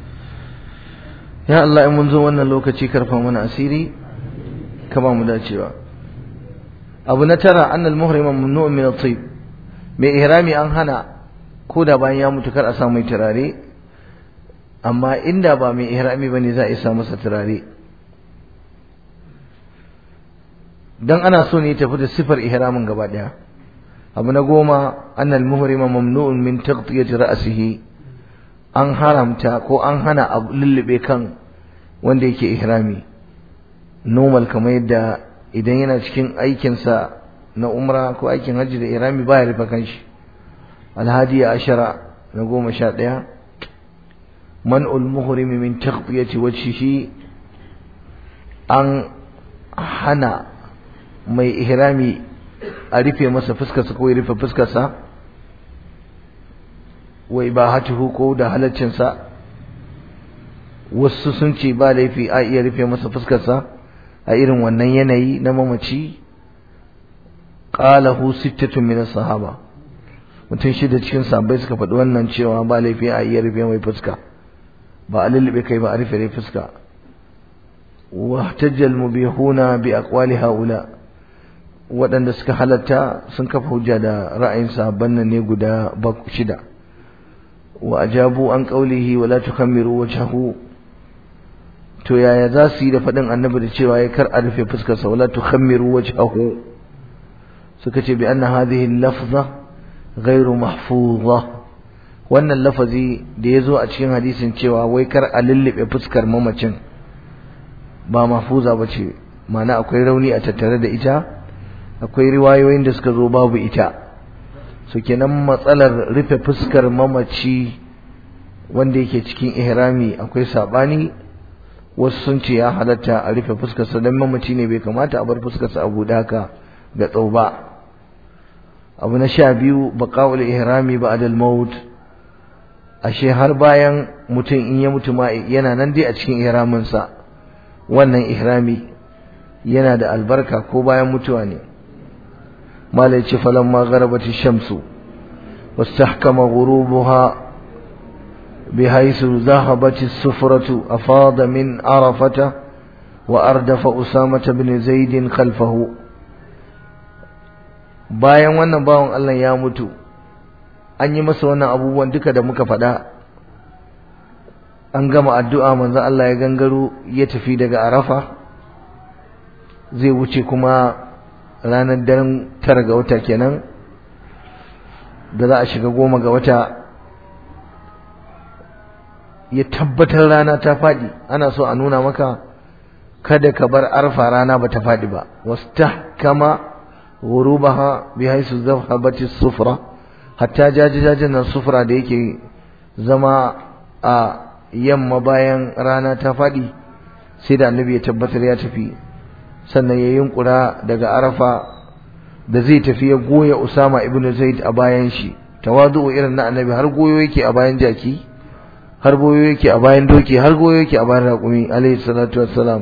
ya Allah in mun zo wannan lokaci karfa mana asiri ka ba mu dacewa abu na tara annal muhrima mamnu'un min at-tayyib mai ihrami an hana ko da bayan ya mutu kar a sa mai turare amma inda ba mai ihrami bane za a isa masa turare dan ana so ne tafi da sifar ihramin gaba daya abu na goma annal muhrima mamnu'un min taghtiyati ra'sihi an haramta ko an hana a lullube kan wanda yake ihrami normal kamar yadda idan yana cikin aikinsa na umra ko aikin hajji da ihrami baya rufe kanshi alhadi ashara na goma sha ɗaya man'ul muhrimi min taghtiyati wajhihi an hana mai ihrami a rufe masa fuskarsa ko ya rufe fuskarsa wa ibahatuhu ko da halaccinsa wasu sun ce ba laifi a iya rufe masa fuskarsa a irin wannan yanayi na mamaci qalahu sittatun min sahaba mutum shida cikin sahabbai suka faɗi wannan cewa ba laifi a iya rufe mai fuska ba a lullube kai ba a rufe dai fuska wa tajjal mubihuna bi aqwali haula waɗanda suka halatta sun kafa hujja da ra'ayin sahabban nan ne guda shida wa ajabu an qawlihi wa la tukammiru wajhahu to yaya za su yi da faɗin annabi da cewa ya kar a rufe fuskarsa wala tukhammiru wajhahu suka ce bi anna hadhihi lafza ghairu mahfuza wannan lafazi da ya zo a cikin hadisin cewa wai kar a lullube fuskar mamacin ba mahfuza ba ce ma'ana akwai rauni a tattare da ita akwai riwayoyin da suka zo babu ita so kenan matsalar rufe fuskar mamaci wanda yake cikin ihrami akwai sabani wasu sun ce ya halatta a rufe fuskarsa don mamaci ne bai kamata a bar fuskarsa a buɗe haka ga tsau ba abu na sha biyu baƙa'ul ihrami ba'dal maut ashe har bayan mutum in ya mutu ma yana nan dai a cikin ihraminsa wannan ihrami yana da albarka ko bayan mutuwa ne malai ce falamma gharabati shamsu wastahkama ghurubuha بحيث ذهبت السفرة أفاض من عرفة وأردف أسامة بن زيد خلفه bayan wannan bawan Allah ya mutu an yi masa wannan abubuwan duka da muka faɗa an gama addu'a manzo Allah ya gangaro ya tafi daga Arafa zai wuce kuma ranar daren tara ga wata kenan da za a shiga goma ga wata ya tabbatar rana ta faɗi ana so a nuna maka kada ka bar arfa rana ba ta faɗi ba wastahkama ghurubaha bi haisu zahabati sufra hatta jajajajen nan sufra da yake zama a yamma bayan rana ta faɗi sai da annabi ya tabbatar ya tafi sannan ya yunkura daga arafa da zai tafi ya goya usama ibnu zaid a bayan shi tawazu irin na annabi har goyo yake a bayan jaki har goyo yake a bayan doki har goyo yake a bayan raƙumi alayhi salatu wassalam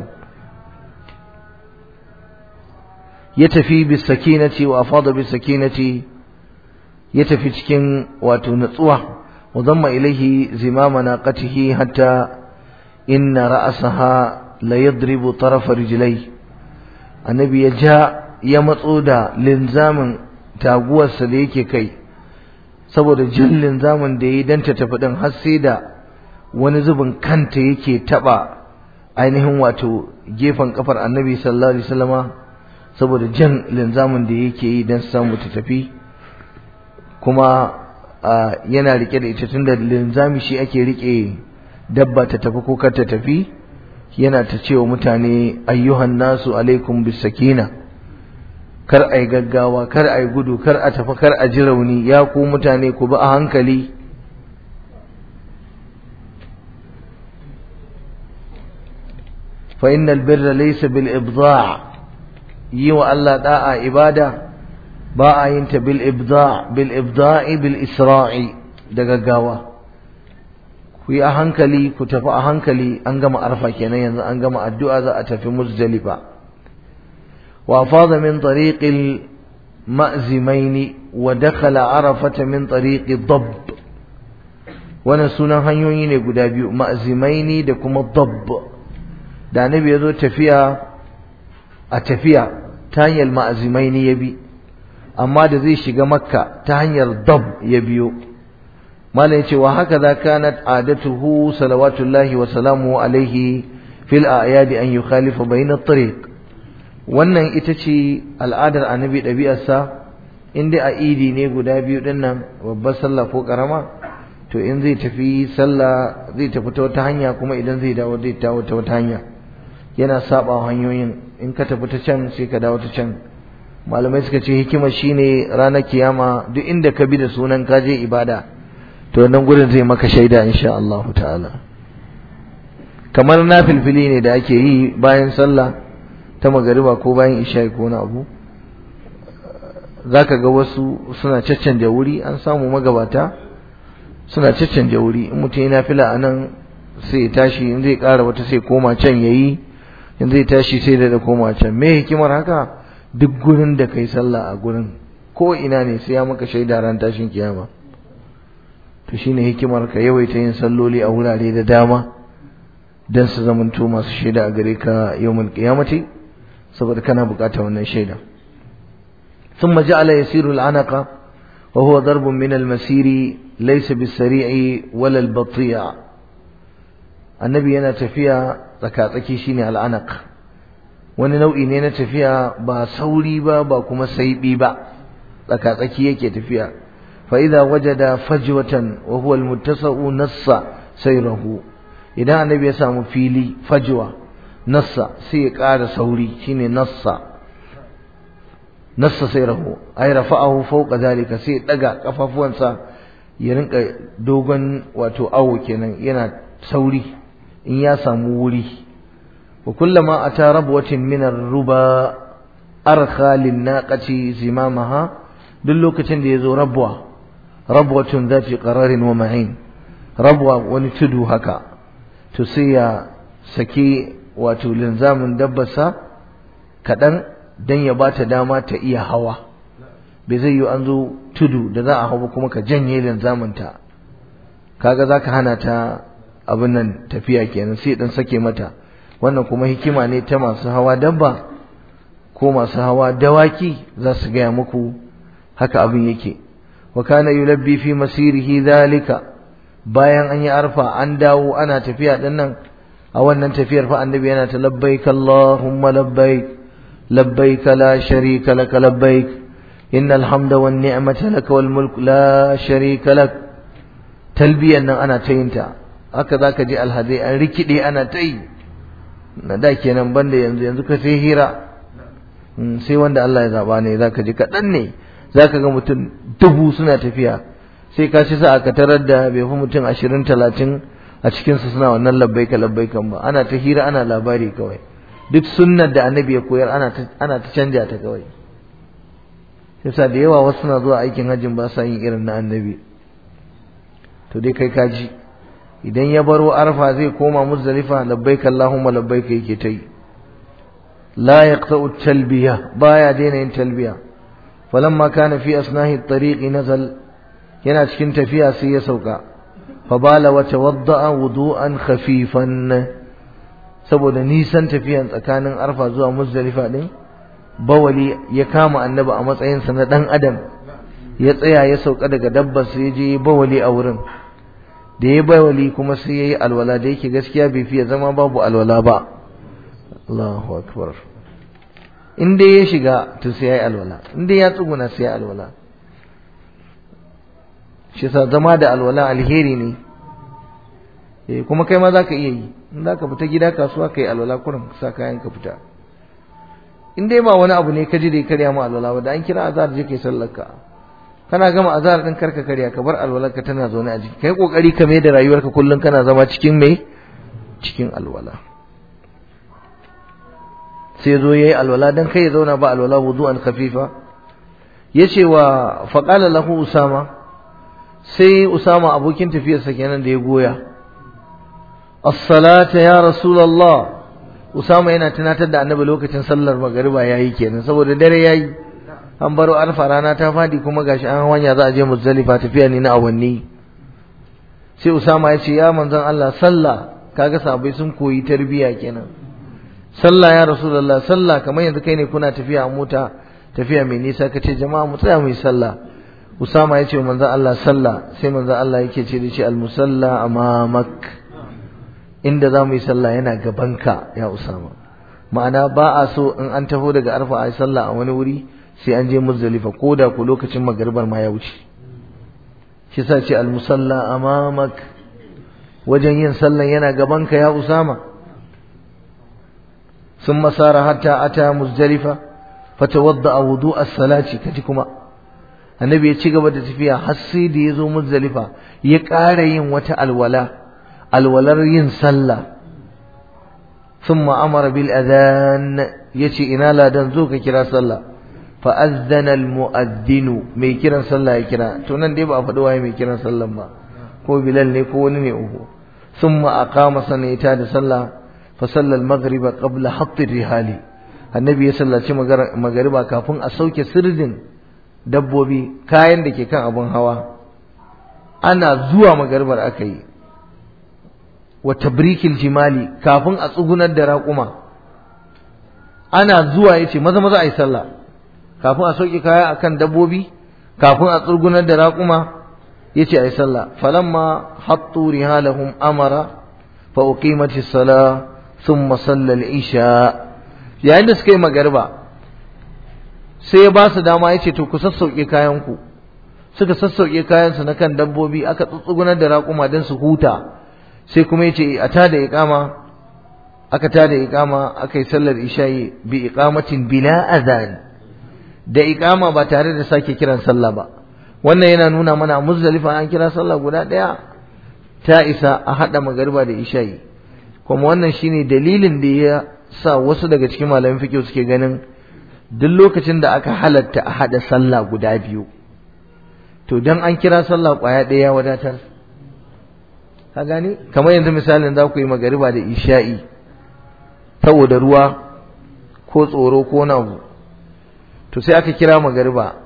ya tafi bis sakinati wa afada bis sakinati ya tafi cikin wato natsuwa وضم إليه زمام ناقته حتى إن رأسها ليضرب طرف رجليه النبي يجاء يمطودا لنزام تاغوى سديك كي saboda jan linzamin da ya dan ta tafi din har sai da wani zubin kanta yake taba ainihin wato gefen kafar annabi sallallahu alaihi wasallama saboda jan linzamin da yake yi dan samu ta tafi kuma yana rike da ita tunda linzami shi ake rike dabba ta tafi ko kar ta tafi yana ta cewa mutane ayyuhan nasu alaikum bisakina kar ai gaggawa kar ai gudu kar a tafi kar a ji rauni ya ku mutane ku bi a hankali fa innal birra laysa bil ibda' yi wa Allah da'a ibada ba a yin ta bil ibda' bil ibda'i bil isra'i da gaggawa ku yi a hankali ku tafi a hankali an gama arfa kenan yanzu an gama addu'a za a tafi muzdalifa wa fada min tariqil ma'zimaini wa dakhala arafata min tariqi dabb wannan sunan hanyoyi ne guda biyu ma'zimaini da kuma dabb da annabi ya zo tafiya a tafiya ta hanyar ma'azimaini ya bi amma da zai shiga makka ta hanyar dab ya biyo malam yace wa haka za kanat adatuhu salawatullahi wa salamu alaihi fil a'yadi an yukhalifa bayna at-tariq wannan ita ce al'adar annabi ɗabi'arsa in dai a idi ne guda biyu din nan babbar sallah ko karama to in zai tafi sallah zai tafi ta wata hanya kuma idan zai dawo zai dawo ta wata hanya yana saba hanyoyin in ka tafi ta can sai ka dawo ta can malamai suka ce hikima shine ranar kiyama duk inda ka bi da sunan ka je ibada to nan gurin zai maka shaida insha Allah ta'ala kamar na filfili ne da ake yi bayan sallah ta magariba ko bayan isha ko na abu zaka ga wasu suna caccanja wuri an samu magabata suna caccanja wuri in mutum yana fila a nan sai ya tashi in zai ƙara wata sai koma can yayi in zai tashi sai da koma can me hikimar haka duk gurin da kai sallah a gurin ko ina ne sai ya maka shaida ran tashin kiyama to shine hikimar ka yawaita yin salloli a wurare da dama dan su zamanto masu shaida a gare ka yawmul qiyamati saboda kana bukata wannan shaida ثم جعل يسير العنق وهو ضرب من المسير ليس بالسريع ولا البطيء النبي yana tafiya tsakatsaki shine al'anaq wani nau'i ne na tafiya ba sauri ba ba kuma saibi ba tsakatsaki yake tafiya fa idza wajada fajwatan wa huwa almuttasa'u nassa sayrahu idan annabi ya samu fili fajwa nassa sai ya ƙara sauri shine nassa nassa sayrahu ay rafa'ahu fawqa zalika sai ya daga kafafuwansa ya rinka dogon wato awo kenan yana sauri in ya samu wuri wa kullama ata rabwatin min ar-ruba arkha lin-naqati zimamaha duk lokacin da yazo rabwa rabwatun zati qararin wa ma'in rabwa wani tudu haka to sai ya saki wato linzamin dabbarsa kadan dan ya bata dama ta iya hawa bai zai yi an zo tudu da za a hau kuma ka janye linzamin ta kaga zaka hana ta abin nan tafiya kenan sai dan sake mata wannan kuma hikima ne ta masu hawa dabba ko masu hawa dawaki za su gaya muku haka abin yake wa kana yulabbi fi masirihi zalika bayan an yi arfa an dawo ana tafiya din nan a wannan tafiyar fa annabi yana ta labbaik allahumma labbaik labbaik la sharika lak labbaik innal hamda wan ni'mata lak wal mulk la sharika lak talbiyan nan ana ta yin ta haka zaka ji alhadai an rikide ana ta yi na da kenan banda yanzu yanzu ka sai hira sai wanda Allah ya zaba ne zaka ji kaɗan ne zaka ga mutum dubu suna tafiya sai ka ci sa aka tarar da bai fi mutum ashirin talatin a cikinsu suna wannan labbaika labbaikan ba ana ta hira ana labari kawai duk sunnar da annabi ya koyar ana ta ana ta canja ta kawai yasa da yawa wasu suna zuwa aikin hajjin ba sa yin irin na annabi to dai kai kaji idan ya baro arfa zai koma muzdalifa labbaik allahumma labbaik yake ta yi la yaqta'u talbiya baya daina yin talbiya falamma kana fi asnahi at-tariq nazal yana cikin tafiya sai ya sauka fa bala wa tawadda'a wudu'an khafifan saboda nisan tafiyan tsakanin arfa zuwa muzdalifa din bawali ya kama annabi a matsayinsa na dan adam ya tsaya ya sauka daga dabbar sai je bawali a wurin da ya bawali kuma sai yayi alwala da yake gaskiya bai fiye zama babu alwala ba Allahu akbar in dai ya shiga to sai yayi alwala in dai ya tsuguna sai yayi alwala shi sa zama da alwala alheri ne eh kuma kai ma zaka iya yi in zaka fita gida kasuwa kai alwala kurin sa kayan ka fita in dai ba wani abu ne ka ji da ya karya ma alwala ba da an kira azhar je kai sallar ka kana gama azhar din karka karya ka bar alwalar ka tana zaune a jiki kai kokari ka mai da rayuwarka kullun kana zama cikin mai cikin alwala sai zo yayi alwala dan kai ya zauna ba alwala wudu'an khafifa yace wa faqala lahu usama sai usama abokin tafiyarsa kenan da ya goya as-salata ya rasulullah usama yana tunatar da annabi lokacin sallar magariba yayi kenan saboda dare yayi an baro alfa rana ta fadi kuma gashi an hanya za a je muzdalifa tafiya ne na awanni sai usama ya ce ya manzon Allah sallah kaga sahabbai sun koyi tarbiya kenan sallah ya rasulullah sallah kamar yanzu kai ne kuna tafiya a mota tafiya mai nisa kace jama'a mu tsaya mu yi sallah usama ya ce manzon Allah sallah sai manzon Allah yake ce da shi al musalla amamak inda za mu yi sallah yana gabanka ya usama ma'ana ba a so in an taho daga arfa a yi sallah a wani wuri sai an je muzdalifa ko da ku lokacin magaribar ma ya wuce shi sa ce almusalla amamak wajen yin sallan yana gabanka ya usama sun masara hatta ata muzdalifa fatawadda a wudu as-salati kaji kuma annabi ya ci gaba da tafiya har sai da ya zo muzdalifa ya ƙara yin wata alwala alwalar yin sallah ثم أمر بالأذان يتي إنا لا دنزوك كرا صلى فأذن المؤذن مي كرا صلى كرا تونان دي بقى فدوا مي كرا صلى ما كو بلال ني كو وني ثم أقام سنة صلى فصلى المغرب قبل حط الرحال النبي صلى الله عليه وسلم مغربا كافون أسوك سردين dabbobi kayan da ke kan abun hawa ana zuwa magarbar aka yi wa tabrikil jimali kafin a tsugunar da raƙuma ana zuwa yace maza maza ayi sallah kafin a sauke kaya akan dabbobi kafin a tsugunar da raƙuma yace ayi sallah falamma hattu rihalahum amara fa uqimati salah thumma salla al-isha yayin da suka yi magariba sai ya ba su dama yace to ku sassauke kayan ku suka sassauke kayan su na kan dabbobi aka tsugunar da raƙuma don su huta sai kuma yace a tada iqama aka tada iqama aka yi sallar isha'i bi iqamatin bila adhan da iqama ba tare da sake kiran sallah ba wannan yana nuna mana muzdalifa an kira sallah guda daya ta isa a hada magariba da isha'i kuma wannan shine dalilin da ya sa wasu daga cikin malamin fiqh suke ganin duk lokacin da aka halatta a hada sallah guda biyu to dan an kira sallah kwaya daya wadatar ka gani kamar yanzu misalin za ku yi magariba da isha'i saboda ruwa ko tsoro ko nabu to sai aka kira magariba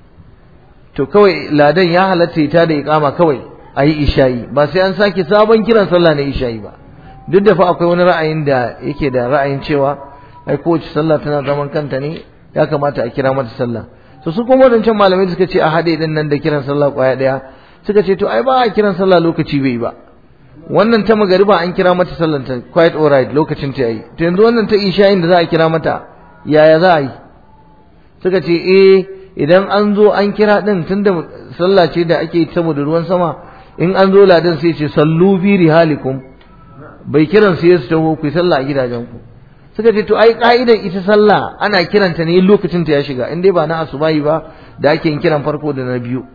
to kawai ladan ya halatta ita da iqama kawai a yi isha'i ba sai an sake sabon kiran sallah na isha'i ba duk da fa akwai wani ra'ayin da yake da ra'ayin cewa ai kowace sallah tana zaman kanta ne ya kamata a kira mata sallah to su kuma wadancan malamai suka ce a haɗe din nan da kiran sallah kwaya ɗaya suka ce to ai ba a kiran sallah lokaci bai ba wannan ta magariba an kira mata sallan ta quite alright lokacin ta yi to yanzu wannan ta isha'in da za a kira mata yaya za a yi suka ce eh idan an zo an kira din tunda sallah ce da ake saboda ruwan sama in an zo ladan sai ce sallu fi rihalikum bai kiran sai su taho ku sallah a gidajen ku suka ce to ai ka'idan ita sallah ana kiranta ne lokacin ta ya shiga in dai ba na asubahi ba da ake yin kiran farko da na biyu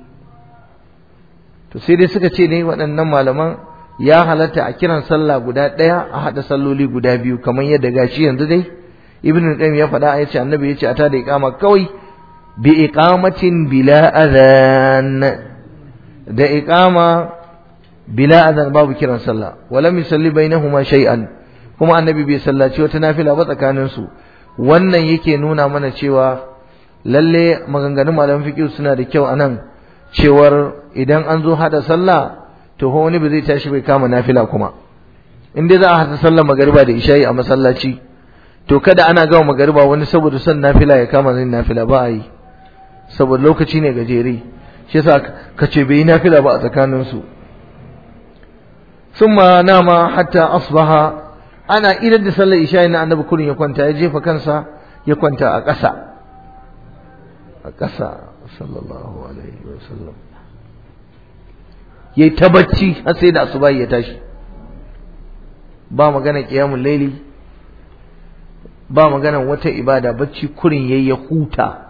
to sai dai suka ce ne waɗannan malaman ya halatta a kiran sallah guda ɗaya a haɗa salloli guda biyu kamar yadda gashi yanzu dai ibn qayyim ya faɗa ya ce annabi ya ce a tada iqama kawai bi iqamatin bila adhan da iqama bila adhan babu kiran sallah walam yusalli bainahuma shay'an kuma annabi bai sallaci wata nafila ba tsakanin su wannan yake nuna mana cewa lalle maganganun malaman fiqh suna da kyau anan cewar idan an zo hada sallah to fa wani ba zai tashi bai kama nafila kuma in dai za a hata sallar magariba da isha'i a masallaci to kada ana gama magariba wani saboda son nafila ya kama zai nafila ba a yi saboda lokaci ne gajere shi yasa ka ce bai yi nafila ba a tsakanin su summa nama hatta asbaha ana idan da sallar isha'i na annabi kurin ya kwanta ya jefa kansa ya kwanta a ƙasa a ƙasa sallallahu alaihi wasallam yayi ta bacci har sai da asuba ya tashi ba magana qiyamul laili ba magana wata ibada bacci kurin yayi ya huta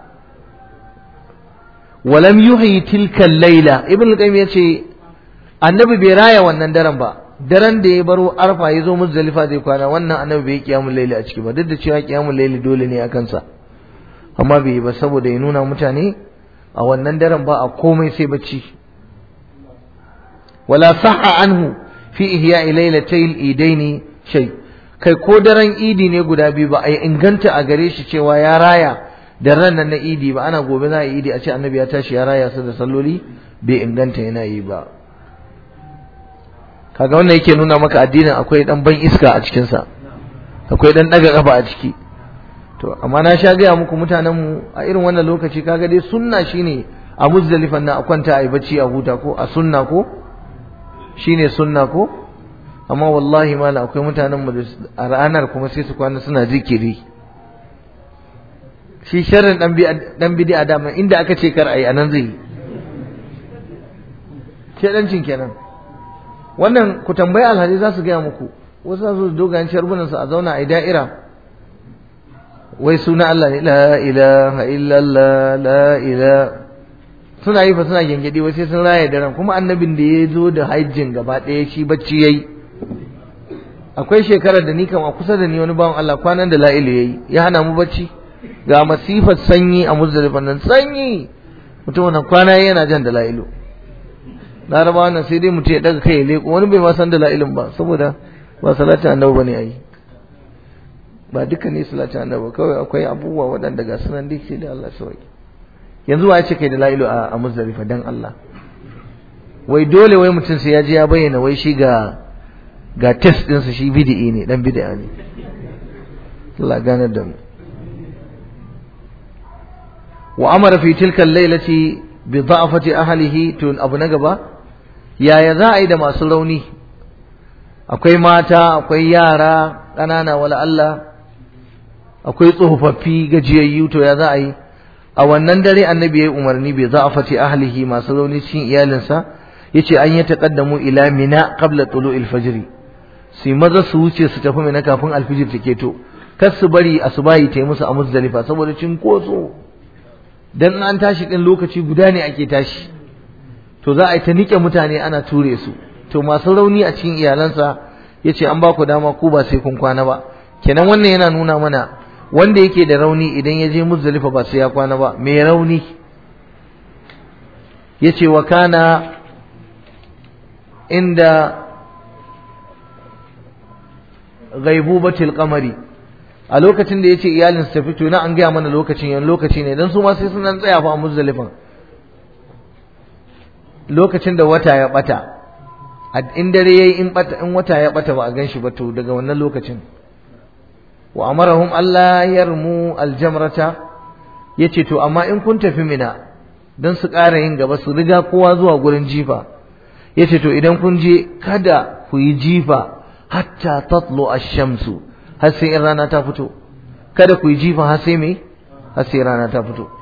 walam yuhyi tilka laila ibn qayyim yace annabi bai raya wannan daren ba daren da ya baro arfa ya zo muzdalifa zai kwana wannan annabi bai qiyamul laili a ciki ba duk da cewa qiyamul laili dole ne a kansa amma bai yi ba saboda ya nuna mutane a wannan daren ba a komai sai bacci wala sahha anhu fi ihya'i lailatayil idaini shay kai ko daren idi ne guda biyu ba a inganta a gare shi cewa ya raya da ran nan na idi ba ana gobe za a yi idi a ce annabi ya tashi ya raya su da salloli bai inganta yana yi ba kaga wannan yake nuna maka addinin akwai dan ban iska a cikin sa akwai dan daga kafa a ciki to amma na sha gaya muku mutanen mu a irin wannan lokaci kaga dai sunna shine a muzdalifan nan a kwanta a yi bacci a huta ko a sunna ko shine sunna ko amma wallahi mala akwai mutanen mu a ranar kuma sai su kwana suna zikiri shi sharrin dan bi dan bid'a dama inda aka ce kar ayi anan zai shedancin kenan wannan ku tambayi alhaji za su gaya muku wasu za su dogayen sharbunan su a zauna a da'ira wai suna Allah ne la ilaha illallah la ilaha suna yi fa suna gengedi wai sai sun raya daren kuma annabin da ya zo da hajjin gaba ɗaya shi bacci yayi akwai shekarar da ni kam a kusa da ni wani bawan Allah kwanan da la'ilu yayi ya hana mu bacci ga masifar sanyi a muzdalifan nan sanyi mutum wannan kwana yana jan da la'ilu laraba wannan sai dai mutum ya daga kai ya leko wani bai ma san da la'ilun ba saboda ba salatin annabi bane ayi ba duka ne salatin annabi kawai akwai abubuwa waɗanda ga sunan dai sai da Allah sauki yanzu wa ya ce kai da la'ilu a muzdalifa dan Allah wai dole wai mutum sai ya je ya bayyana wai shi ga ga test ɗinsa shi bid'i ne dan bid'a ne Allah gane da mu wa amara fi tilka al-lailati bi da'afati ahlihi tun abu na gaba yaya za a yi da masu rauni akwai mata akwai yara ƙanana wala Allah akwai tsofaffi gajiyayyu to ya za a yi a wannan dare annabi ya yi umarni bai da'afati ahlihi masu rauni cikin iyalinsa yace an yi taqaddamu ila mina qabla tulu'il fajr sai maza su wuce su tafi mina kafin alfijir take to kar su bari asubahi ta yi musu a muzdalifa saboda cinkoso dan an tashi din lokaci guda ne ake tashi to za a yi ta nike mutane ana ture su to masu rauni a cikin iyalansa yace an ba ku dama ku ba sai kun kwana ba kenan wannan yana nuna mana wanda yake da rauni idan ya je muzdalifa ba sai ya kwana ba mai rauni yace wa kana inda ghaibubatil qamari a lokacin da yace iyalin su tafi to na an gaya mana lokacin yan lokaci ne dan su ma sai sun nan tsaya fa a muzdalifan lokacin da wata ya bata in dare yayi in bata in wata ya bata ba a ganshi ba to daga wannan lokacin wa amarahum alla yarmu aljamrata yace to amma in kun tafi mina dan su ƙara yin gaba su riga kowa zuwa gurin jifa yace to idan kun je kada ku yi jifa hatta tatlu ash-shamsu har sai in rana ta fito kada ku yi jifa har sai me har sai rana ta fito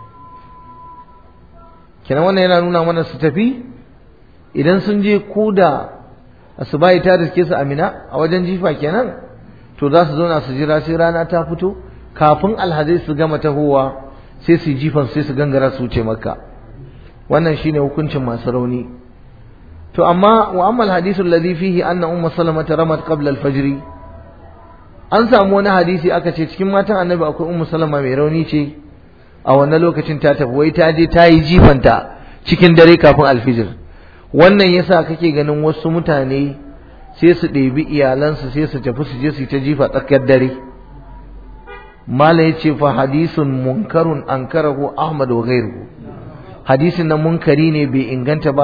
kenan wannan yana nuna mana su tafi idan sun je ko da asubahi ta riske su amina a wajen jifa kenan to za su zauna su jira sai rana ta fito kafin alhazai su gama tahowa sai su jifan sai su gangara su wuce makka wannan shine hukuncin masu rauni to amma wa amma alhadithu alladhi fihi anna ummu salama ramat qabla al-fajr an samu wani hadisi aka ce cikin matan annabi akwai ummu salama mai rauni ce a wannan lokacin ta tafi wai ta je ta yi jifanta cikin dare kafin alfijir wannan yasa kake ganin wasu mutane sai su ɗebi iyalansu sai su tafi su je su ta jifa tsakiyar dare mala ya ce fa hadisun munkarun ankarahu ahmad wa ghairuhu hadisin nan munkari ne bai inganta ba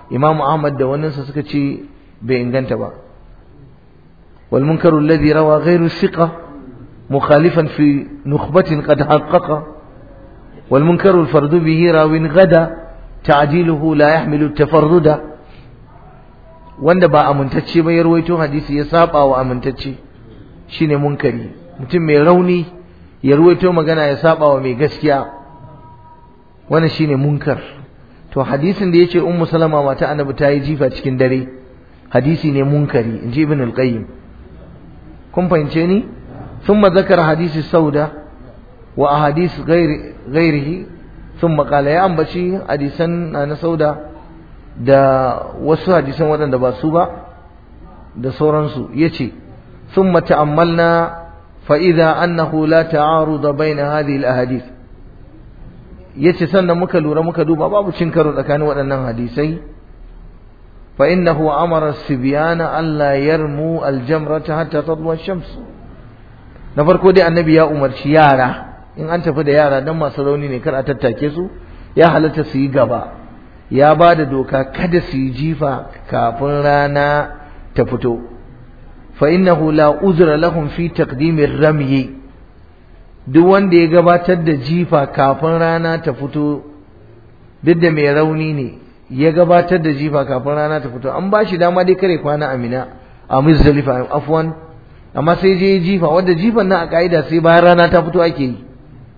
imamu ahmad da waninsa suka ce bai inganta ba wal munkaru alladhi rawa ghayru thiqa mukhalifan fi nukhbatin qad haqqaqa wal munkaru al fardu bihi rawin gada ta'jiluhu la yahmilu tafarruda wanda ba amintacce ba ya rawaito hadisi ya saba wa amintacce shine munkari mutum mai rauni ya ruwaito magana ya saba wa mai gaskiya wannan shine munkar to hadisin da yace ummu salama mata annabi ta yi jifa cikin dare hadisi ne munkari inji ibn al-qayyim kun fahimce ni thumma zakara hadisi sauda wa ahadith ghairi ghairihi thumma qala ya ambaci hadisan na sauda da wasu hadisan waɗanda ba su ba da sauransu yace thumma ta'ammalna فإذا أنه لا تعارض بين هذه الأحاديث yace sannan muka lura muka duba babu cin karo tsakanin waɗannan hadisai fa innahu amara sibyana alla yarmu aljamrata hatta tadwa shams na farko dai annabi ya umarci yara in an tafi da yara dan masu rauni ne kar a tattake su ya halatta su yi gaba ya ba da doka kada su yi jifa kafin rana ta fito فإنه لا أذر لهم في تقديم الرمي duk wanda ya gabatar da jifa kafin rana ta fito duk da mai rauni ne ya gabatar da jifa kafin rana ta fito an ba shi dama dai kare kwana amina a muzdalifa afwan amma sai je jifa wanda jifan nan a ka'ida sai bayan rana ta fito ake yi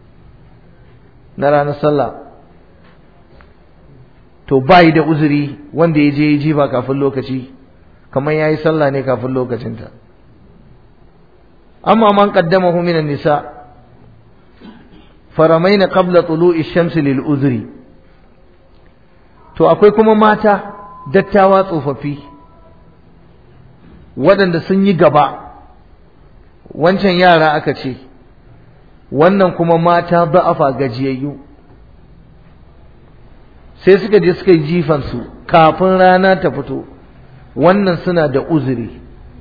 na ranar sallah to bayi da uzuri wanda ya je jifa kafin lokaci kamar yayi sallah ne kafin lokacinta amma man qaddamahu minan nisa faramaina qabla tulu'i shamsi lil uzri to akwai kuma mata dattawa tsofaffi waɗanda sun yi gaba wancan yara aka ce wannan kuma mata da'afa gajiyayyu sai suka je suka yi jifansu kafin rana ta fito wannan suna da uzuri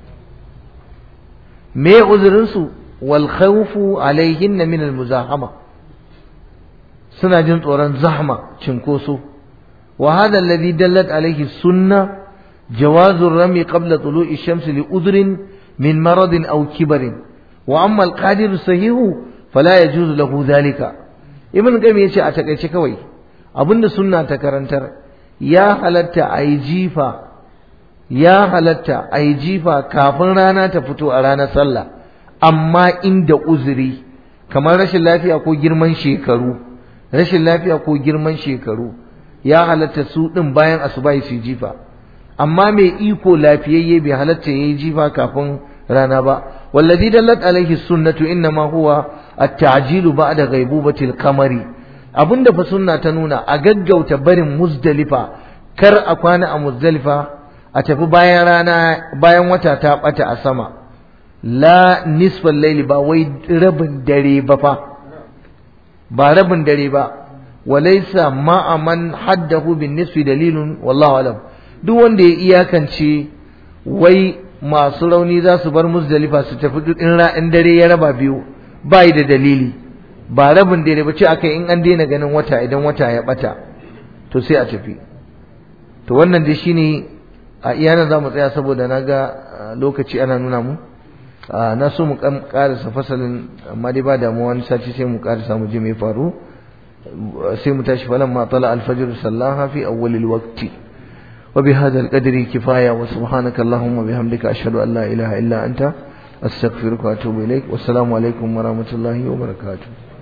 me uzurinsu wal khawfu alaihinna min al muzahama suna jin tsoron zahma cinkoso wa hadha alladhi dallat alaihi sunna جواز الرمي قبل طلوع الشمس لعذر من مرض أو كبر وأما القادر الصحيح فلا يجوز له ذلك ابن قيم يشي أتكيش كوي أبن سنة تكرنتر يا هلت أي جيفا ya halatta a yi jifa kafin rana ta fito a ranar sallah amma inda uzuri kamar rashin lafiya ko girman shekaru rashin lafiya ko girman shekaru ya halatta su ɗin bayan asuba su jifa amma mai iko lafiyayye bai halatta ya yi jifa kafin rana ba wallazi dallat alaihi sunnatu inna ma huwa at-ta'jilu ba'da ghaibubati al-qamari abinda fa sunna ta nuna a gaggauta barin muzdalifa kar a kwana a muzdalifa a tafi bayan rana bayan wata ta bata a sama la nisfal laili ba wai rabin dare ba fa ba rabin dare ba walaysa ma'a man haddahu bin nisfi dalilun wallahu alam duk wanda ya iyakance wai masu rauni za su bar muzdalifa su tafi duk in dare ya raba biyu bai da dalili ba rabin dare ba ce akai in an daina ganin wata idan wata ya bata to sai a tafi to wannan dai shine a iyana za mu tsaya saboda na ga lokaci ana nuna mu na so mu karasa fasalin amma dai ba damuwa wani sati sai mu karasa mu je mai faru sai mu tashi falan ma tala alfajr sallaha fi awwalil waqti wa bi hadha alqadri kifaya wa subhanaka allahumma bihamdika ashhadu an la ilaha illa anta astaghfiruka wa atubu ilaik wassalamu alaikum wa rahmatullahi wa barakatuh